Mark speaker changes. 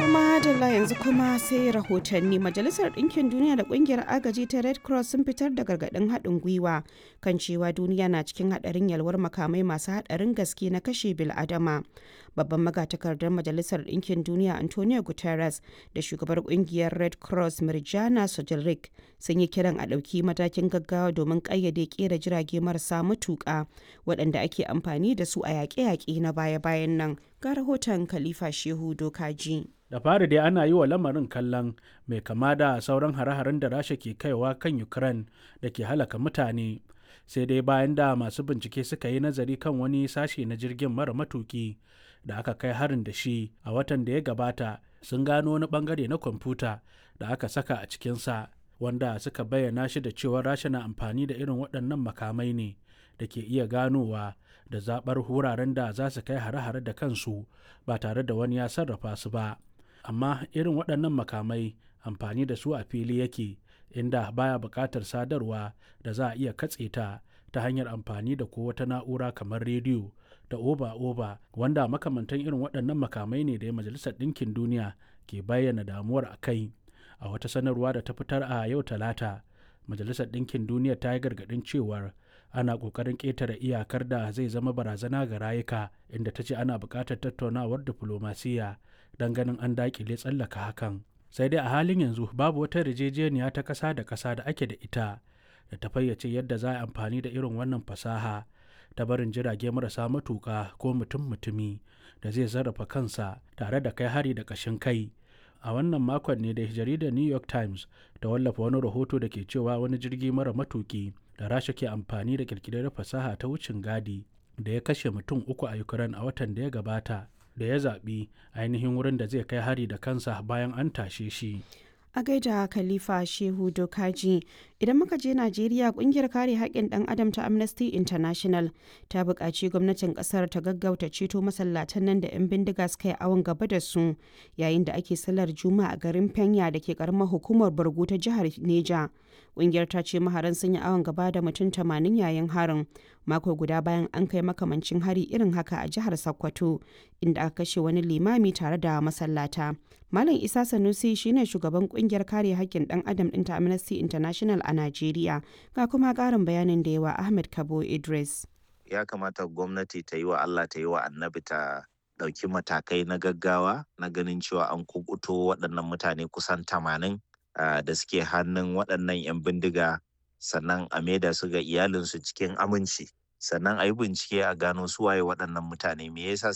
Speaker 1: Madalla yanzu kuma sai rahotanni Majalisar Ɗinkin Duniya da Ƙungiyar Agaji ta Red Cross sun fitar da gargaɗin haɗin gwiwa kan cewa duniya na cikin haɗarin yalwar makamai masu haɗarin gaske na kashe bil'adama. Babban magatakardar Majalisar Ɗinkin Duniya Antonio Guterres da shugabar ƙungiyar Red Cross Mirjana Sojilrik sun yi kiran a ɗauki matakin gaggawa domin ƙayyade ƙera jirage marasa matuƙa waɗanda ake amfani da su a yaƙe-yaƙe na baya-bayan nan. Ga rahoton Khalifa Shehu Dokaji.
Speaker 2: da fari dai ana yi wa lamarin kallon mai kama da sauran hare-haren da rasha ke kaiwa kan ukraine da ke halaka mutane sai dai bayan da masu bincike suka yi nazari kan wani sashe na jirgin mara matuki da aka kai harin da shi a watan da ya gabata sun gano wani bangare na kwamfuta da aka saka a cikinsa wanda suka bayyana shi da cewa rasha na amfani da irin waɗannan makamai ne da ke iya ganowa da zaɓar wuraren da za su kai hare-hare da kansu ba tare da wani ya sarrafa su ba amma irin waɗannan makamai amfani da su a fili yake inda baya buƙatar sadarwa da za a iya katse ta ta hanyar amfani da ko wata na'ura kamar rediyo da oba-oba wanda makamantan irin waɗannan makamai ne da majalisar ɗinkin duniya ke bayyana damuwar a kai a wata sanarwa da ta fitar a yau talata majalisar ɗinkin duniya ta yi gargaɗin cewar ana ƙoƙarin ƙetare iyakar da zai zama barazana ga rayuka inda ta ce ana buƙatar tattaunawar diflomasiyya don ganin an daƙile tsallaka hakan sai dai a halin yanzu babu wata yarjejeniya ta ƙasa da ƙasa da ake da ita da ta fayyace yadda za a amfani da irin wannan fasaha ta barin jirage marasa matuƙa ko mutum mutumi da zai sarrafa kansa tare da kai hari da ƙashin kai a wannan makon ne da jaridar new york times ta wallafa wani rahoto da ke cewa wani jirgi mara matuki da rasha ke amfani da kirkirar fasaha ta wucin gadi da ya kashe mutum uku a ukraine a watan da ya gabata da ya zaɓi ainihin wurin da zai kai hari da kansa bayan an tashe shi
Speaker 1: a gaida khalifa shehu dokaji idan muka je najeriya kungiyar kare haƙƙin ɗan adam ta amnesty international ta buƙaci gwamnatin ƙasar ta gaggauta ceto masallatan nan da 'yan bindiga suka yi awon gaba da su yayin da ake sallar juma'a a garin fenya da ke karamar hukumar bargo ta jihar neja kungiyar ta ce maharan sun yi awon gaba da mutum tamanin yayin harin mako guda bayan an kai makamancin hari irin haka a jihar sokoto inda aka kashe wani limami tare da masallata malam isa sanusi shine shugaban kungiyar kare haƙƙin ɗan adam ɗin ta amnesty international a najeriya ga kuma ƙarin bayanin da yawa ahmed kabo idris
Speaker 3: ya kamata gwamnati ta yi wa allah ta yi wa annabi ta ɗauki matakai na gaggawa na ganin cewa an kubuto waɗannan mutane kusan tamanin Uh, da suke hannun waɗannan 'yan bindiga sannan a maida su ga iyalinsu cikin aminci sannan a yi bincike a gano su waye waɗannan mutane me yasa